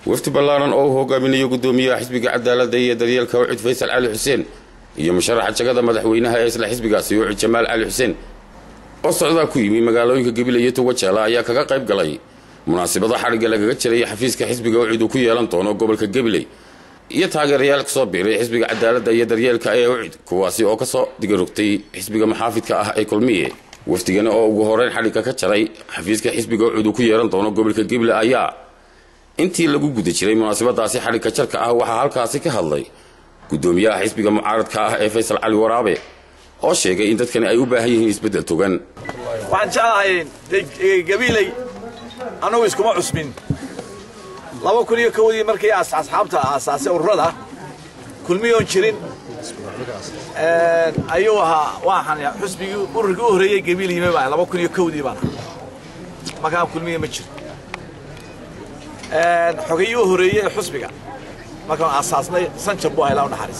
wafdi ballaaran oo uu hogaaminayo guddoomiyaha xisbiga cadaaladda iyo daryeelka ucid faysal cali xuseen iyo musharaxa jagada madaxweynaha ee isla xisbigaasi ucid jamaal cali xuseen oo socdaa ku yimi magaalooyinka gabiley iyo tuwajaala ayaa kaga qayb galay munaasabada xadhigga lagaga jiray xafiiska xisbiga ucid uu ku yeelan doono gobolka gabiley iyo taageerayaal kasoo biiray xisbiga cadaaladda iyo daryeelka ee ucid kuwaasi oo kasoo digarogtay xisbiga maxaafidka ah ee kulmiye wafdigani oo ugu horeyn xadhigga ka jaray xafiiska xisbiga ucid uu ku yeelan doono gobolka gabiley ayaa intii lagu guda jiray munaasabadaasi xadhigga jarka ah waxaa halkaasi ka hadlay guddoomiyaha xisbiga mucaaradka ah ee faysal cali waraabe oo sheegay in dadkani ay u baahan yihiin isbeddel togan waxaan jeclahay gabiiley annagu iskuma cusmin laba kun iyo kowdii markii asxaabta aasaasay ururada kulmiyoon jirin ayuu ahaa waxaan xusbigii ururkii u horreeyey gabiil yimi baa laba kun iyo kowdii baan markaa kulmiya ma jiro xogayii u horreeyey ee xusbiga markaan aasaasnay sanjab buu haylaa u naxariis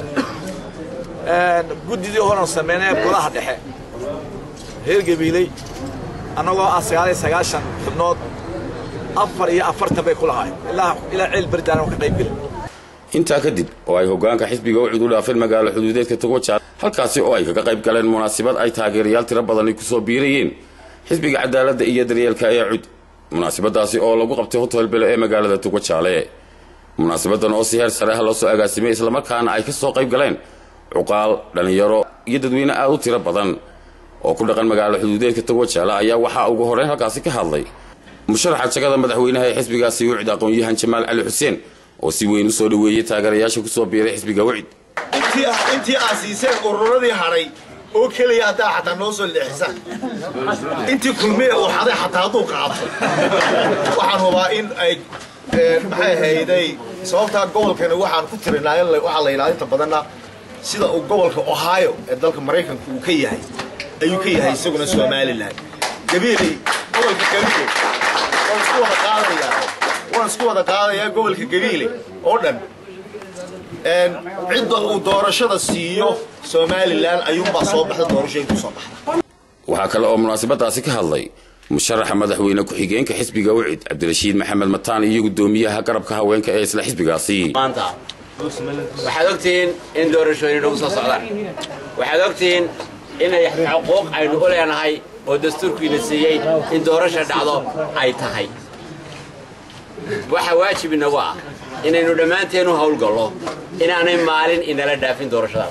guddidii horan sameynay golaha dhexe reer gabiiley annagoo ah sagaal iyo sagaashan xubnood afar iyo afartan bay ku lahaayeen ilaa ilaa ceel berdaan oo ka qayb gelin intaa kadib oo ay hoggaanka xisbiga ucid u dhaafeen magaalo xuduudeedka tugojaal halkaasi oo ay kaga qayb galeen munaasabad ay taageerayaal tiro badani kusoo biirayeen xisbiga cadaaladda iyo daryeelka ee cud munaasabadaasi oo lagu qabtay hotel bele ee magaalada tugojaale munaasabadan oo si heer sare ah loo soo agaasimay islamarkaana ay ka soo qayb galeen cuqaal dhallinyaro iyo dadweyne aad u tiro badan oo ku dhaqan magaalo xuduudeedka tugojaale ayaa waxaa ugu horeyn halkaasi ka hadlay musharaxa jagada madaxweynaha ee xisbigaasi wicid aqoon-yahan jamaal cali xuseen oo si weyn u soo dhoweeyey taageerayaasha kusoo biiray xisbiga wicid intii aad siiseen ururadii hadhay oo keliya haddaa xataa noo soo leexisaan intii kulmiye uu xaday xataa hadduu qaato waxaan hubaa in ay maxay ahayday sababtaa gobolkani waxaan ku tirinaa waxaa la yidhahda inta badanna sida uu gobolka ohio ee dalka maraykanka uu ka yahay ayuu ka yahay isaguna somalilan gabiiley gobolka gabiile waan isku wada qaadayaa waan isku wada qaadayaa gobolka gabiile oo dhan cidda uu doorashada siiyo somalilan ayuunbaa soo baxda doorashooyin kusoo baxda waxaa kale oo munaasabadaasi ka hadlay musharaxa madaxweyne ku-xigeenka xisbiga ucid cabdirashiid maxamed mataan iyo guddoomiyaha garabka haweenka ee isla xisbigaasi maanta waxaad ogtihiin in doorashooyin nagu soo socdaan waxaad ogtihiin inay xuquuq aynu u leenahay oo dastuurkiina siiyey in doorasha dhacdo ay tahay waxa waajib inagu ah inaynu dhammaanteen u hawlgallo inaanay maalin inala dhaafin doorashadaas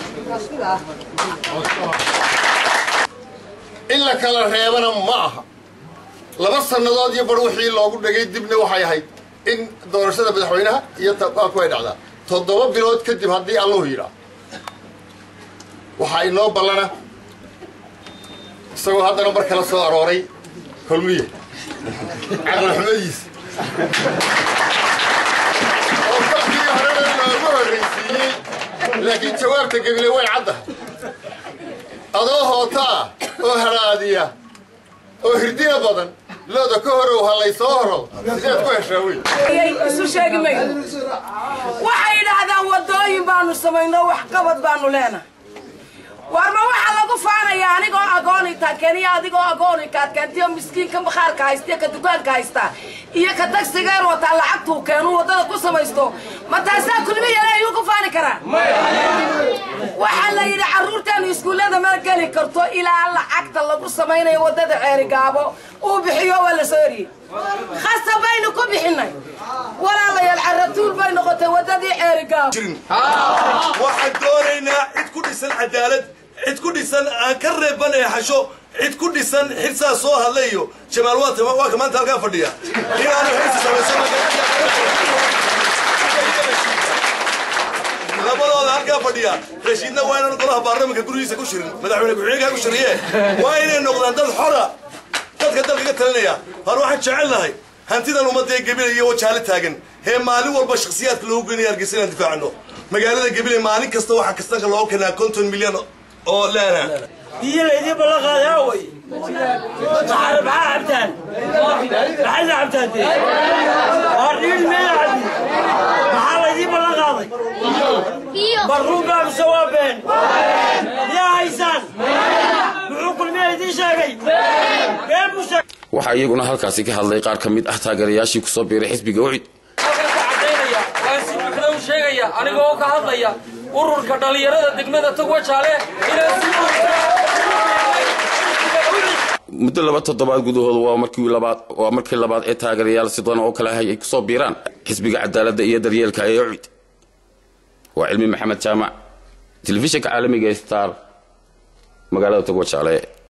in la kala reebana ma aha laba sannadood iyo bar wixii loogu dhagay dibna waxay ahayd in doorashada madaxweynaha iyo ku ay dhacdaa toddoba bilood kadib haddii alluhu yidhaa waxaa inoo ballana isagoo haddana mar kala soo arooray kulmiye caqlixumadiisa oo fakii horena loogu horraysiiyey laakiin jawaabta gebile way caddahay adoo hootaa oo haraadiya oo hirdina badan looda ka horow hallay soo horow sideed ku heshaa wey isu sheegi mayno waxay yidhaahdaan waddooyin baanu samayno waxqabad baanu leenahay warma waxaa lagu faanayaa anigoo agooni taadkeen iyo adigoo agooni kaadkeentiyo miskiinka bakhaarka haysta iyo ka dukaanka haysta iyo ka tagsigeer wataa lacagtuu keenu waddada ku samaysto ma taasaa kulmiyana ayuu ku faani karaa waxaa la yidhi carruurteenu iskuullada ma geli karto ilaa lacagta lagu samaynayo waddada ceerigaabo uu bixiyo waa la soo eriyey khasa baynu ku bixinnay walaalayaal caratuul bay noqotay waddadii ceerigaabo waxaan doonaynaa cid ku dhisan cadaalad cid ku dhisan aan ka reeban ee xasho cid ku dhisan xirsaa soo hadlay iyo jamaal waata waa ka maanta halkaa fadhiya inaanu xirsi samaysan labadooda halkaa fadhiya rashiidna waa inaan golaha baarlamanka gurigiisa ku shirin madaxweyne ku-xigeenkaa ku shiriye waa inay noqdaan dad xora dadka dalka ka talinaya hor waxaan jecelnahay hantidan ummadda ee gebile iyo wajaale taagan hee maalin walba shakhsiyaadka loogu geynaya hargeysa inaan difaacano magaalada gebile maalin kasta waxaa kastanka looga keenaa konton milyan oo laana biyo laydii ballanqaaday awey maxaa cabtaan maxayna cabtaan dee waa dhiil meela cabdi maxaa laydii ballanqaaday barruunbaa mise waa been yaa haysaan muxuu kulmiya idiin sheegay been buu sheegay waxaa iyaguna halkaasi ka hadlay qaar ka mid ah taageerayaashii kusoo biiray xisbiga ucid si buuxda u sheegaya anigoo ka hadlaya ururka dhallinyarada degmada togwajaale inaan si buuxda muddo laba toddobaad gudahooda waa markii labaad waa markii labaad ee taageerayaal sidan oo kale ahay ay kusoo biiraan xisbiga cadaaladda iyo daryeelka ee ucid waa cilmi maxamed jaamac telefishinka caalamiga ee star magaalada togwajaale